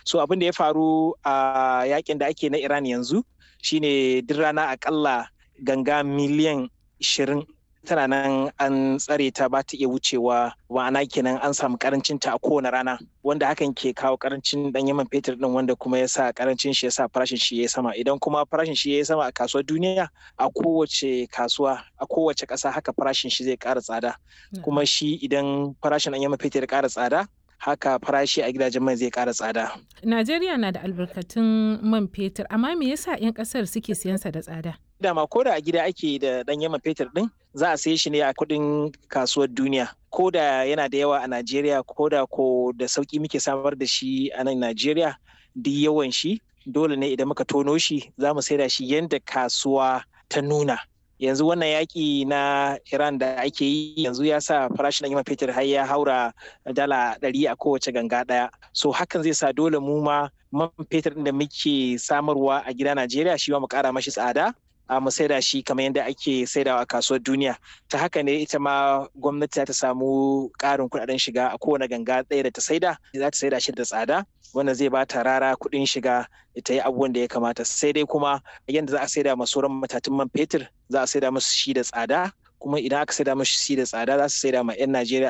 so abin da ya faru a yakin da ake na iran yanzu shine duk rana akalla ganga miliyan 20 tana nan an tsare ta ba ta iya wucewa ma'ana kenan an samu karancin ta a kowane rana wanda hakan ke kawo karancin dan yaman fetur din wanda kuma ya sa karancin shi ya sa farashin shi ya sama idan kuma farashin shi ya sama a kasuwar duniya a kowace kasuwa a kowace ƙasa haka farashin shi zai ƙara tsada kuma shi idan farashin dan yaman fetur ya ƙara tsada haka farashi a gidajen mai zai ƙara tsada. Najeriya na da albarkatun man fetur amma me yasa 'yan ƙasar suke siyansa da tsada? Dama ko da a gida ake da ɗan yaman fetur ɗin za a saye shi ne a kuɗin kasuwar duniya. Ko da yana da yawa a Najeriya ko da ko da sauƙi muke samar da shi a nan Najeriya duk yawan shi dole ne idan muka tono shi za mu saida shi yadda kasuwa ta nuna. yanzu wannan yaƙi na iran da ake yi yanzu ya sa farashin man fetur har ya haura dala ɗari a kowace ganga ɗaya so hakan zai sa dole mu ma man fetur da muke samarwa a gida najeriya shi ma mu ƙara mashi tsada a mu saida shi kamar yadda ake saidawa a kasuwar duniya ta haka ne ita ma gwamnati ta samu ƙarin kuɗaɗen shiga a kowane ganga ɗaya da ta saida za ta saida shi da tsada wanda zai bata rara kuɗin shiga ta yi abubuwan da ya kamata sai dai kuma yadda za a saida ma sauran matatun man fetur za a saida musu shi da tsada kuma idan aka saida musu shi da tsada za su saida ma 'yan Najeriya